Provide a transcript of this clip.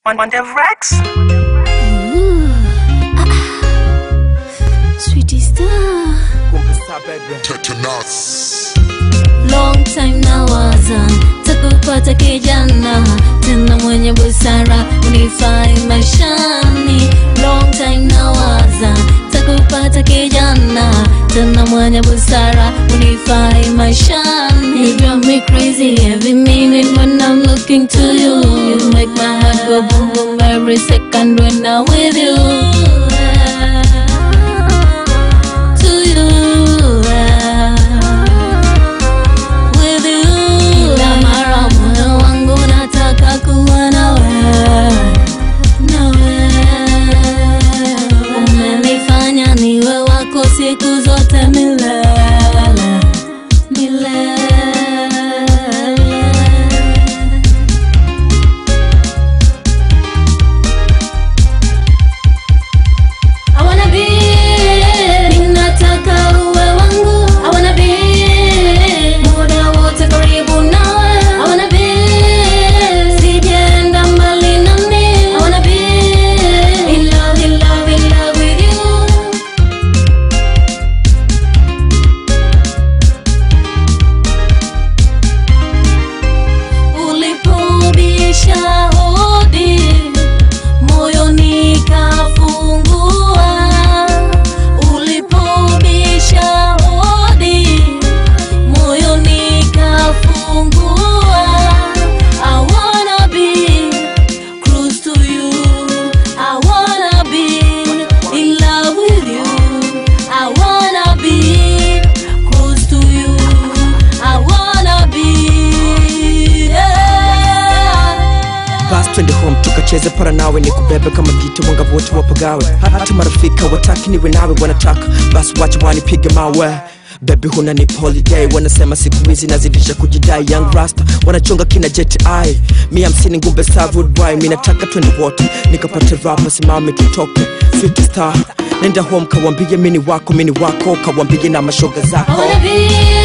On, on the Rex. Sweetie star. Tetanus. Long time nawaza takupata kijana tena mwenye busara unifai maishani. Long time nawaza takupata kijana tena mwenye busara unifai maishani. You drive me crazy every minute when I'm looking to you. You make my heart go boom boom every second when I'm with you. To you. with you. Kila mara moyo wangu nataka kuwa nawe, nawe. Umenifanya niwe wako siku zote milele, milele. I wanna be, ninataka uwe wangu. I wanna be, muda wote karibu nawe. I wanna be, sijaenda mbali nami. I wanna be, in love, in love, in love with you. Ulipobisha hodi moyo nikafungua, ulipobisha hodi moyo nikafungua. I wanna be close to you, I wanna be in love with you, I wanna be close to you, I wanna be yeah. basi twende home tukacheze para nawe ni kubebe kama giti wanga wote wapagawe hata marafika wataki niwe nawe wanataka basi wacha wanipige mawe bebi huna ni holiday wanasema siku hizi nazidisha kujidai young rasta wanachonga kina jet eye mi hamsini ngumbe savudwy mi nataka twende wote nikapate rapa simame tutoke Sweet star nenda home kawambie mini wako mini wako kawambie na mashoga I zako wanna be